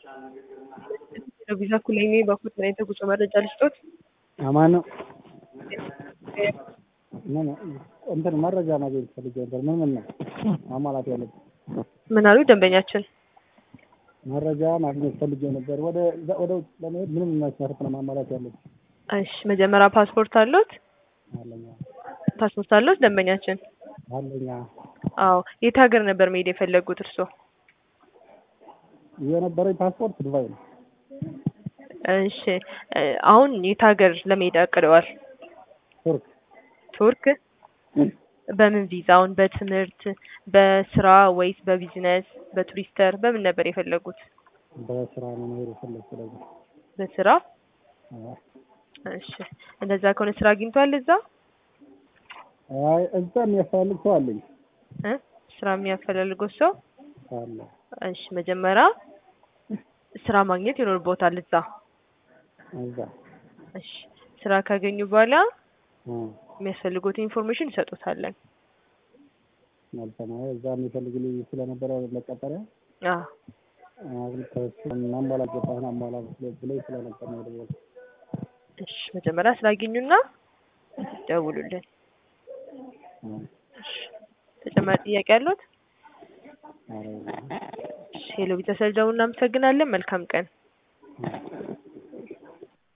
ቪዛ ኩለኔ በኩል ምን የተጉዞ መረጃ ልስጦት? አማን ነው። ምን እንትን መረጃ ማግኘት ፈልጌ ነበር። ምን ምን ነው ማሟላት ያለብን? ምን አሉ ደንበኛችን? መረጃ ማግኘት ፈልጌ ነበር። ወደ ወደ ውጭ ለመሄድ ምንም መስፈርት ነው ማሟላት ያለብን? እሺ መጀመሪያ ፓስፖርት አሉት? አለኛ ፓስፖርት አሉት ደንበኛችን? አለኛ አዎ። የት ሀገር ነበር መሄድ የፈለጉት እርስዎ? የነበረኝ ፓስፖርት ዱባይ ነው። እሺ አሁን የት ሀገር ለመሄድ አቅደዋል? ቱርክ ቱርክ? በምን ቪዛ? አሁን በትምህርት በስራ ወይስ በቢዝነስ በቱሪስተር በምን ነበር የፈለጉት? በስራ ነው መሄድ የፈለግኩት። ስለዚህ በስራ? አዎ። እሺ እንደዛ ከሆነ ስራ አግኝቷል እዛ? አይ እዛ የሚያስተላልፍ ሰው አለኝ እ ስራ የሚያፈላልገው ሰው? አለ። እሺ መጀመሪያ ስራ ማግኘት ይኖርቦታል እዛ። እዛ እሺ ስራ ካገኙ በኋላ እ የሚያስፈልጉት ኢንፎርሜሽን ይሰጡታለን። መልካም። አይ እዛ የሚፈልግልኝ ስለነበረ መቀጠሪያ አዎ አሁን ከእሱ ማሟላት ገባህን አሟላ ብለኝ ስለነበር ነው የደወልኩት። እሺ መጀመሪያ ስላገኙና ደውሉልን። እ እሺ ተጨማሪ ጥያቄ አሉት? ኧረ እሺ ሄሎ ቤተሰብ ደውል እናመሰግናለን። መልካም ቀን። እ